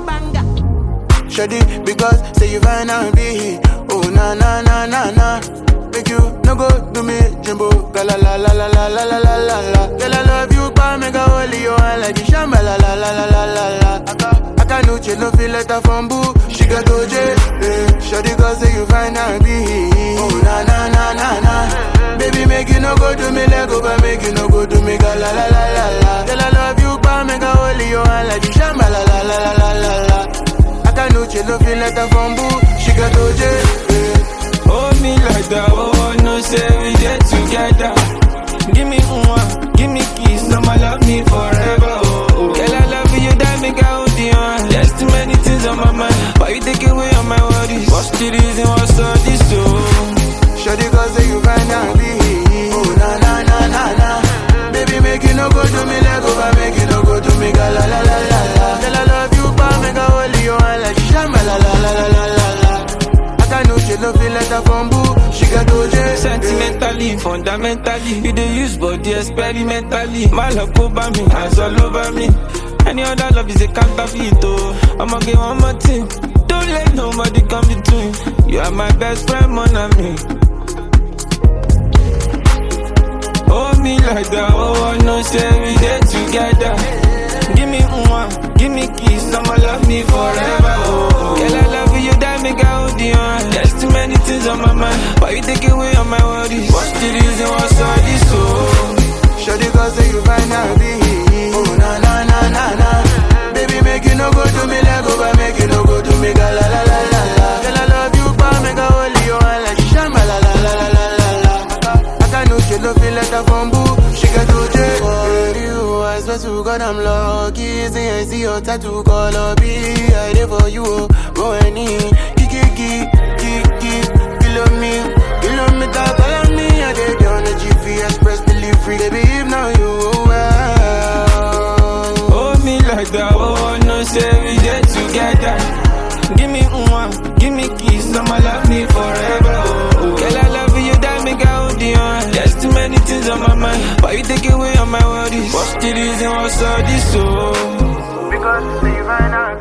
banger. Shoddy, because say you find out be Oh na na na na na Make you no go do me jumbo Gala la la la la la la la la la Girl I love you pa make a holy you and like the shamba la la la la la la la Aka Aka no chill no feel letter from boo She got OJ eh. Shoddy cause say you find out be Oh na na na na na Baby make you no go do me let go but make you no go do me gala la la la la Girl I love you pa make a holy you and like the shamba la la la la la la la Akanuche no feel letter from boo She got OJ eh. Hold me like that, oh, no say we get together. Give me one, give me kiss, I'ma love me forever, oh, oh. Girl, I love you, that make I hold you on. There's too many things on my mind, but you take away all my worries. What's the reason, what's all this, oh? Shawty cause say you find out be Oh na na na na na Baby make you no go do me let go but make you no go do me ga la la la la la Girl I love you pa make a holy you and like shamba la la la la la la la Akanuche no feel letter from boo She got OJ eh. Sentimentally, fundamentally, you dey use body experimentally. My love go by me, eyes all over me. Any other love is a counterfeit, oh. I'ma get one more thing. Don't let nobody come between. You are my best friend, mon ami. Hold me like that, oh, I know, say we get together. Give me one, give me kiss, I'ma love me forever, oh. oh. Girl, I love you, that make I hold you on. There's too many things on my mind, but you take away all my worries. What's the reason, what's all this, oh? Shawty cause say you find out be Oh na na na na na Baby make you no go do me let go but make you no go do me ga la la la la la Girl I love you pa make a holy you and like shamba la la la la la la la Aka no chill no feel letter from boo She got OJ For you I swear to God I'm lucky See I see your tattoo color be I there for you oh Go any Kiki kiki kiki Kilo me Kilometer follow me I did on the GP Express delivery Baby if now you well Hold me like that, oh, I know, say we get together. Give me one, give me kiss, I'ma love me forever, oh. oh. Girl, I love you, that make I hold you on. There's too many things on my mind, but you take away all my worries. What's the reason, what's all this, oh? Because you say you find out